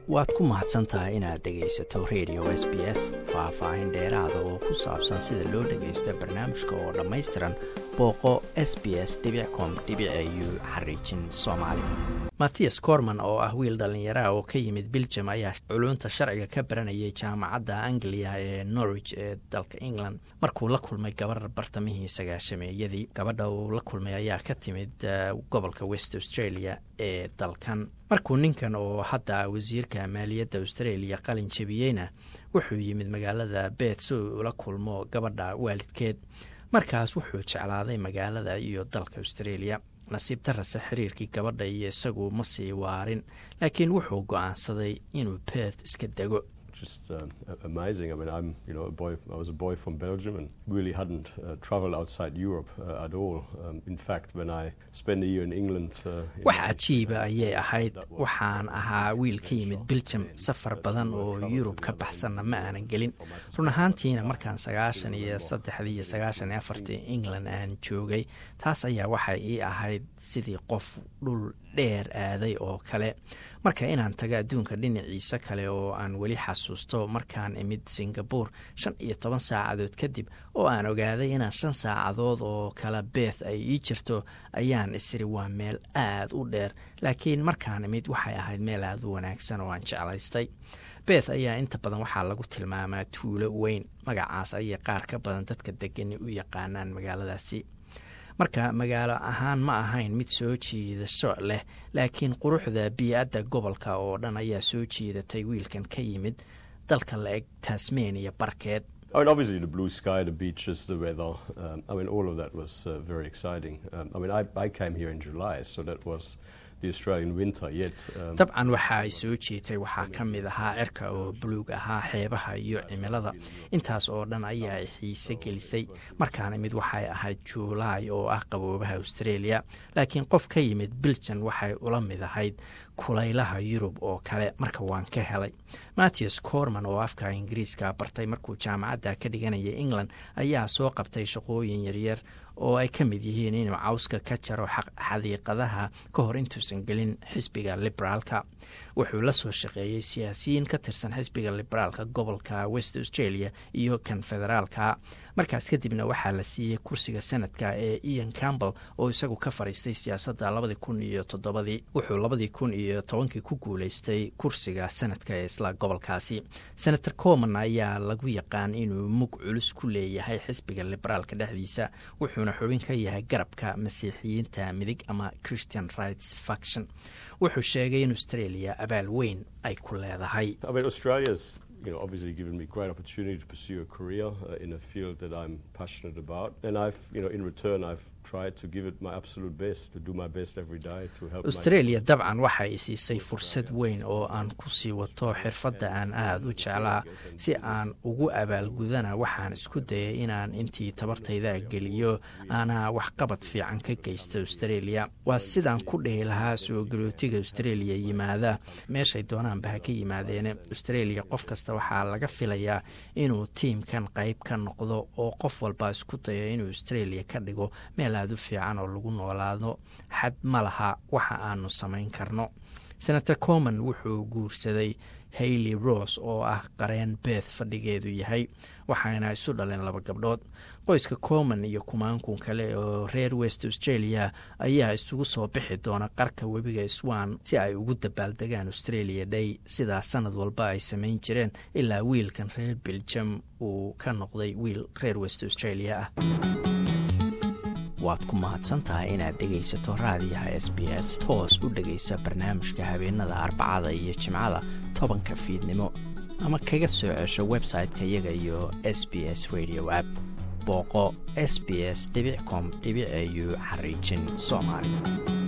waad ku mahadsan tahay inaad dhegaysato radio s b s faah-faahin dheeraada oo ku saabsan sida loo dhagaysto barnaamijka oo dhammaystiran booqo s b s com u xariijin soomaali mattias corman oo ah wiil dhallinyaraha oo ka yimid biljam ayaa culunta sharciga ka baranayay jaamacadda anglia ee norwich ee dalka england markuu la kulmay gabar bartamihii sagaashameeyadii gabadha uu la kulmay ayaa ka timid gobolka west australia ee dalkan markuu ninkan oo hadda wasiirka maaliyadda australia qalin jebiyeyna wuxuu yimid magaalada beet si uu ula kulmo gabadha waalidkeed markaas wuxuu jeclaaday magaalada iyo dalka australia nasiib darase xiriirkii gabadha iyo isagu ma sii waarin laakiin wuxuu go-aansaday inuu beet iska dego just uh, amazing. I mean, I'm you know a boy. I was a boy from Belgium and really hadn't uh, travelled outside Europe uh, at all. Um, in fact, when I spent a year in England, wax cajiiba ayay ahayd waxaan ahaa wiil ka yimid Belgium safar badan oo Yurub ka baxsanna ma aanan gelin run ahaantiina markaan sagaashan iyo saddexdii iyo sagaashan iyo afartii England aan joogay taas ayaa waxay ii ahayd sidii qof dhul dheer aaday oo kale marka inaan tago adduunka dhinaciisa kale oo aan weli xasuusto markaan imid singabore shan iyo toban saacadood kadib oo aan ogaaday inaan shan saacadood oo kale beeth ay ii jirto ayaan isiri waa meel aad u dheer laakiin markaan imid waxay ahayd meel aad u wanaagsan oo aan jeclaystay beeth ayaa inta badan waxaa lagu tilmaamaa tuulo weyn magacaas ayay qaar ka badan dadka degani u yaqaanaan magaaladaasi marka magaalo ahaan ma ahayn mid soo jiidasho leh laakiin quruxda bii-adda gobolka oo dhan ayaa soo jiidatay wiilkan ka yimid dalka la eg tasmania barkeed I mean, obviously the blue sky, the beaches, the weather. Um, I mean, all of that was uh, very exciting. Um, I mean, I, I came here in July, so that was the Australian winter. Yet, um, dabcan waxa ay soo jiitay waxaa ka mid ahaa cirka oo buluug ahaa xeebaha iyo cimilada intaas oo dhan ayaa xiise gelisay markaan imid waxay ahayd juulaay oo ah qaboobaha australia laakiin qof ka yimid biljan waxay ula mid ahayd kulaylaha yurub oo kale marka waan ka helay mattias corman oo afka ingiriiska bartay markuu jaamacadda ka dhiganaya england ayaa soo qabtay shaqooyin yaryar oo ay ka mid yihiin inuu cawska ka jaro xadiiqadaha ka hor intuusan gelin xisbiga liberaalka wuxuu la soo shaqeeyey siyaasiyiin ka tirsan xisbiga liberaalka gobolka west australia iyo kan federaalka markaas kadibna waxaa la siiyey kursiga sanadka ee ian campbell oo isagu ka fadhiistay siyaasadda labadii kun iyo toddobadii wuxuu labadii kun iyo tobankii ku guuleystay kursiga sanadka ee isla gobolkaasi senator coman ayaa lagu yaqaan inuu mug culus ku leeyahay xisbiga liberaalka dhexdiisa wuxuuna xubin ka yahay garabka masiixiyiinta midig ama christian rights faction wuxuu sheegay in australia abaal weyn ay ku leedahay you know, obviously given me great opportunity to pursue a career uh, in a field that I'm passionate about. And I've, you know, in return, I've tried to give it my absolute best, to do my best every day to help Australia dabcan waxay siisay fursad weyn oo aan ku sii wato xirfadda aan aada u jeclaa si aan ugu abaalgudana waxaan isku dayay inaan intii tabartayda geliyo aanaa waxqabad fiican ka geysta australia waa sidaan ku dhihi lahaa soo galootiga australia yimaada meeshay doonaanba ha ka yimaadeene australia qof kasta waxaa laga filayaa inuu tiimkan qayb ka noqdo oo qof walba isku dayo inuu australia ka dhigo meel aada u fiican oo lagu noolaado xad ma laha waxa aanu samayn karno senator coman wuxuu guursaday hayley rose oo ah qareen beeth fadhigeedu yahay waxayna isu dhaleen laba gabdhood qoyska coman iyo kumaankun kale oo reer west australia ayaa isugu soo bixi doona qarka webiga swan si ay ugu dabaaldegaan australia day sidaa sanad walba ay samayn jireen ilaa wiilkan reer beljam uu ka noqday wiil reer west australia ah waad ku mahadsantahay inaad dhegaysato raadiyaha s b s toos u dhegaysa barnaamijka habeenada arbacada iyo jimcada tobanka fiidnimo ama kaga soo cesho website-ka iyaga iyo s b s radio app booqo s b s com au xariijin soomaali